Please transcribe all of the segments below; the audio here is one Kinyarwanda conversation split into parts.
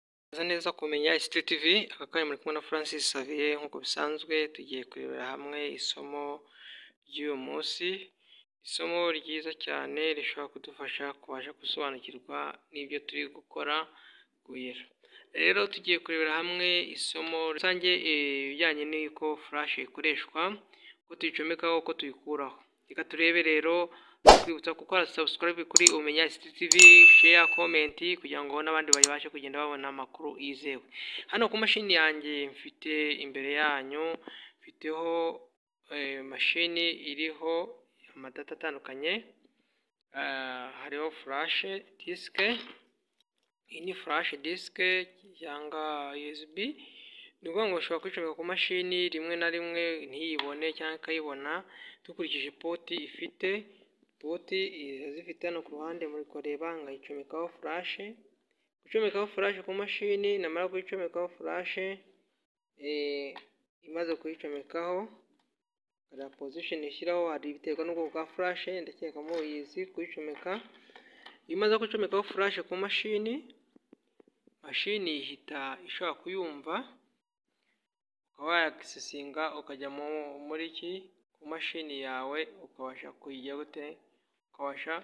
Murakoze neza kumenya ICT TV, aka kanya muri kumwe na Francis Xavier nk'uko bisanzwe tugiye kurebera hamwe isomo ry'uyu munsi, isomo ryiza cyane rishobora kudufasha kubasha gusobanukirwa n'ibyo turi gukora rero tugiye kurebera hamwe isomo rusange ibijyanye n'uko flash ikoreshwa, uko tuyicomekaho, uko tuyikuraho, reka turebe rero twibutsa gukora subscribe kuri Umenya ICT TV, share, comment kugira ngo n'abandi babashe kugenda babona amakuru yizewe, hano ku mashini yanjye mfite imbere yanyu mfiteho mashini iriho amadata atandukanye, hariho flash disk, iyi ni flash disk cyangwa USB, ni ukuvuga ngo ushobora kuyicomeka ku mashini rimwe na rimwe ntiyibone cyangwa ikayibona dukurikije poti ifite, poti irazifite hano ku ruhande muri kureba nkayicomekaho flash, gucomekaho flash ku mashini namara kuyicomekaho flash, imaze kuyicomekaho hari position ishyiraho hari biterwa n'ubwoko bwa flash ndakeka muyizi kuyicomeka, iyo imaze gucomekaho flash ku mashini, mashini ihita ishobora kuyumva ukaba wayasesinga ukajya muri ki ku mashini yawe ukabasha kuyijya gute, ukabasha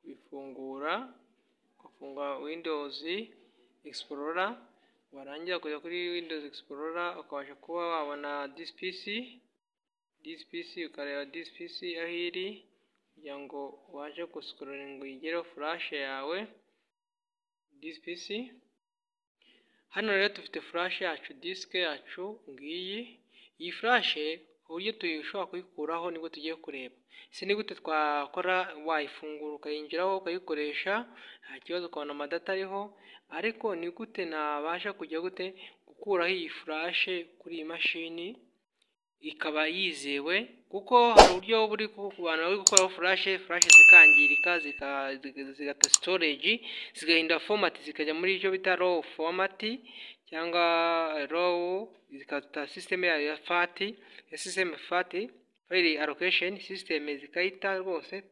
kuyifungura ugafungura windows explorer warangiza ukajya kuri windows explorer ukabasha kuba wabona this PC, this PC ukareba this PC aho iri kugira ngo ubashe guscrollinga uyigereho flash yawe this PC, hano rero dufite flash yacu disk yacu ngiyi, iyi flash uburyo dushobora kuyikuraho nibwo tugiye kureba, ese ni gute twakora wayifungura ukayinjiraho ukayikoresha nta kibazo ukabona amadata ariho, ariko ni gute nabasha kujya gute gukuraho iyi flash kuri iyi mashini ikaba yizewe kuko hari uburyo buri ku bantu bari gukuraho flash, flash zikangirika zigata storage zigahindura format zikajya muri icyo bita raw format cyangwa raw zikata system yayo ya fat, ya system fat file allocation system zikayita rwose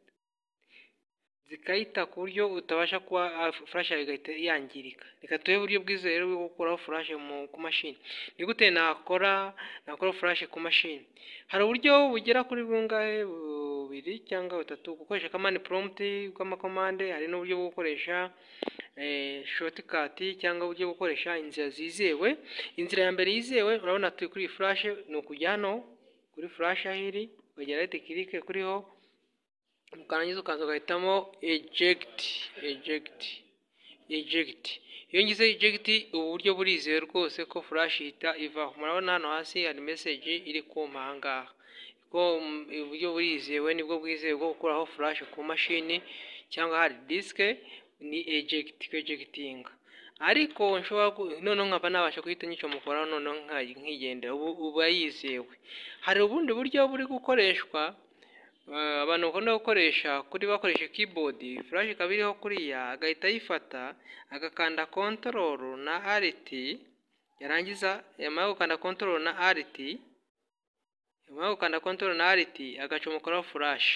zikayita ku buryo utabasha kuba flash yawe igahita yangirika, reka turebe uburyo bwizewe bwo gukuraho flash ku mashini, ni gute nakora nakura flash ku mashini, hari uburyo bugera kuri bungahe bubiri cyangwa butatu gukoresha command prompt kw'amakomande, hari n'uburyo bwo gukoresha shortcut cyangwa uburyo bwo gukoresha inzira zizewe, inzira ya mbere yizewe urabona turi kuri iyi flash ni ukujya hano kuri flash aho iri ukagera right click kuriho warangiza ukaza ugahitamo eject, eject, eject, iyo ngize eject ubu buryo burizewe rwose ko flash ihita ivaho, murabona hano hasi hari message iri kumpa aha ngaha, ubwo uburyo burizewe nibwo bwizewe bwo gukuraho flash ku mashini cyangwa hard disk ni eject, kwejegitinga ariko nshobora noneho nkaba nabasha guhita nyicomokoraho noneho nkigendera, ubu aba yizewe, hari ubundi buryo buri gukoreshwa abantu bakunda gukoresha kuri bakoresha keyboard, flash ikaba iriho kuriya agahita ayifata agakanda control na alt, yarangiza yamara gukanda control na alt, yamara gukanda control na alt agacomokoraho flash,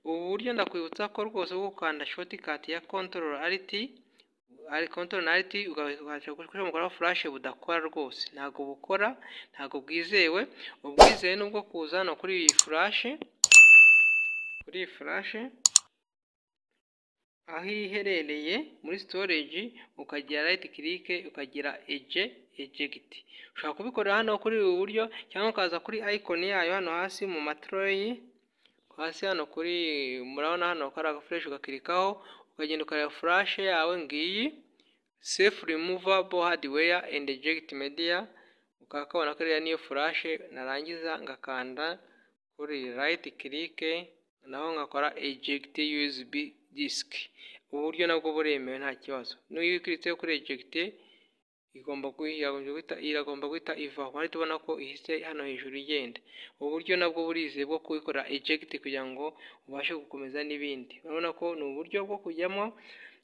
ubu buryo ndakwibutsa ko rwose bwo gukanda shortcut ya control alt, control na alt ukabasha gucomokoraho flash budakora rwose, ntabwo bukora, ntabwo bwizewe, ubwizewe ni ubwo kuza hano kuri iyi flash, kuri iyi flash aho iherereye muri storage ukagira right click ukagira eje eject, ushobora kubikorera hano kuri ubu buryo cyangwa ukaza kuri icon yayo hano hasi mu matray, hasi hano kuri murabona hano kariya gafresh ugakirikaho ukagenda ukareba flash yawe ngiyi safe removable hardware and eject media, ukakabona kariya niyo flash narangiza ngakanda kuri right click naho ngakora eject USB disk, ubu buryo nabwo buremewe nta kibazo, n'iyo ukiritse kuri eject igomba iragomba guhita ivaho, hari tubona ko ihise hano hejuru igenda, ubu buryo nabwo burizewe bwo kubikora eject kugira ngo ubashe gukomeza n'ibindi, urabona ko ni uburyo bwo kujyamo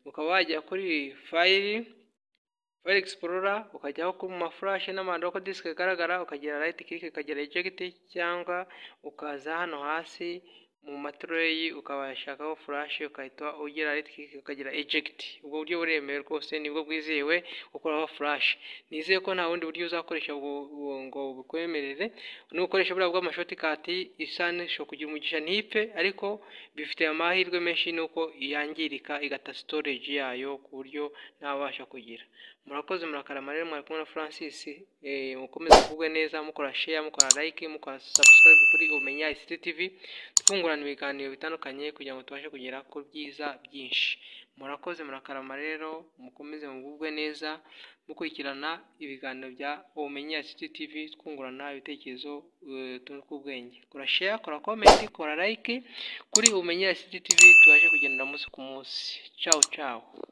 ukaba wajya kuri file, file explorer ukajyaho ku ma flash n'amahandi uko disk igaragara ukagira right click ukagira eject cyangwa ukaza hano hasi mu matureyi ukabashakaho furashe ugahita ugira ritwike ukagira ejegiti ubwo buryo buremewe rwose nibwo bwizewe gukuraho furashe nizeye ko nta bundi buryo uzakoresha ngo bukwemerere ni ugukoresha buriya bw'amashotikati isa n'ishobora kugira umugisha ntipfe ariko bifite amahirwe menshi nuko yangirika igata sitoreji yayo ku buryo ntabasha kugira murakoze murakarama rero mwari kumwe na francis mukomeze kuvugwe neza mukora sheya mukora layike mukora sabusikarayibu kuri umenya isiti tivi twungurana ibiganiro bitandukanye kugira ngo tubashe kugera ku byiza byinshi murakoze murakarama rero mukomeze mugubwe neza mukurikirana ibiganiro bya ubumenyi ya siti tivi twungurana ibitekerezo tw'ubwenge kora sheya kora komenti kora layike kuri ubumenyi ya siti tivi tubashe kugendera umunsi ku munsi cawu cawu